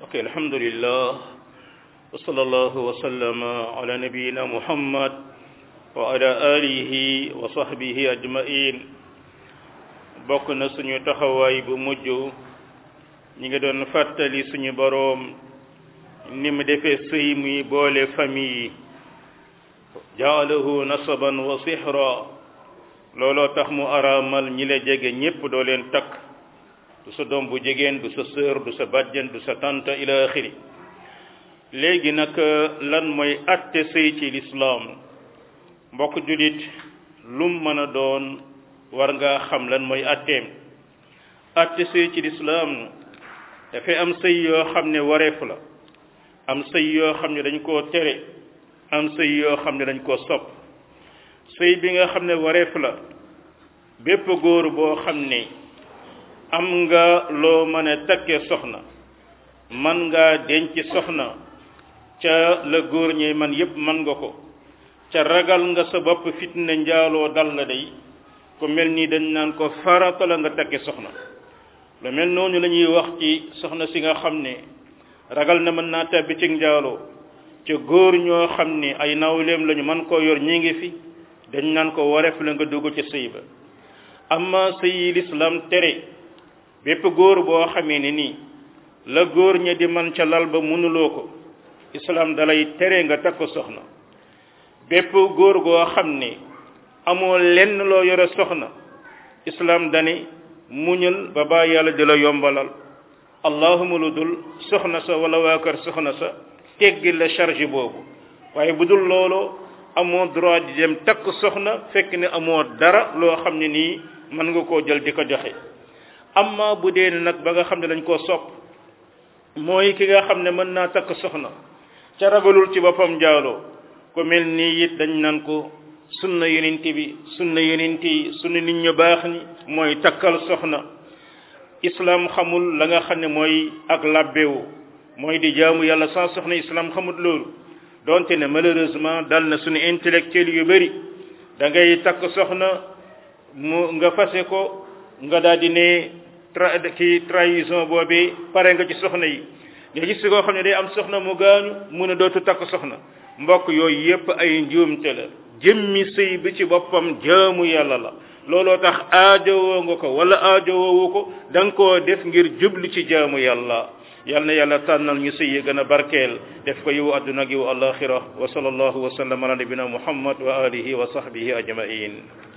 ok alhamdulillah wa sallallahu wa sallama ala nabiyina muhammad wa ala alihi wa sahbihi ajmain bokk na suñu taxawaay bu mujj ñi ngi doon fàttali suñu boroom ni mu defee sëy muy boole famille yi jaalahu nasaban wa sihra looloo tax mu araamal ñi la jege ñépp doo leen takk du sa doom bu jigéen du sa sœur du sa bàjjen du sa tante ila axiri léegi nag lan mooy atte sëy ci lislaam mbokk julit lum mën a doon war ngaa xam lan mooy atteem atte sëy ci lislaam dafay am sëy yoo xam ne wareef la am sëy yoo xam ne dañ koo tere am sëy yoo xam ne dañ koo sopp sëy bi nga xam ne wareef la bépp góor boo xam ne am nga loo mën a takkee soxna man ngaa denc soxna ca la góor ñi man yépp man nga ko ca ragal nga sa bopp fitna njaaloo dal la day ku mel nii dañ naan ko farata la nga takke soxna lu mel noonu la ñuy wax ci soxna si nga xam ne ragal na mën naa tabbi ci njaaloo ca góor ñoo xam ne ay nawleem lañu man koo yor ñi ngi fi dañ naan ko wareef la nga dugg ci sëy ba amma sëy lislaam tere bépp góor boo xamee ne nii la góor ña di man ca lal ba mënuloo ko islaam dalay tere nga takk soxna bépp góor goo xam ne amoo lenn loo yore soxna islaam dani muñal ba baa yàlla di la yombalal allahuma lu dul soxna sa wala waa kër soxna sa teggil la charge boobu waaye bu dul loolu amoo droit di dem takk soxna fekk ne amoo dara loo xam ne nii mën nga koo jël di ko joxe amma bu dee nag ba nga xam ne dañ koo sopp mooy ki nga xam ne mën naa takk soxna ca ragalul ci boppam njaaloo ko mel nii it dañ naan ko sunna yonent bi sunna yonent yi sunna nit ñu baax ni mooy takkal soxna islam xamul la nga xam ne mooy ak labbewu mooy di jaamu yàlla sans soxna islam xamul loolu donte ne malheureusement dal na suñu intellectuel yu bëri da ngay takk soxna mu nga fase ko nga daal di ne tra ki trahison boobi pare nga ci soxna yi nga gis koo xam ne day am soxna mu gaañu mun a dootu takk soxna mbokk yooyu yépp ay njuumte la jëmmi sëy bi ci boppam jaamu yàlla la looloo tax aajowoo nga ko wala aajowoowu ko da nga koo def ngir jublu ci jaamu yàlla yal na yàlla tànnal ñu sëy yi gën a barkeel def ko yiwu adduna ak yiwu alaxira wa sallallahu wa sallam ala nabina muhammad wa alihi wa sahbihi ajmain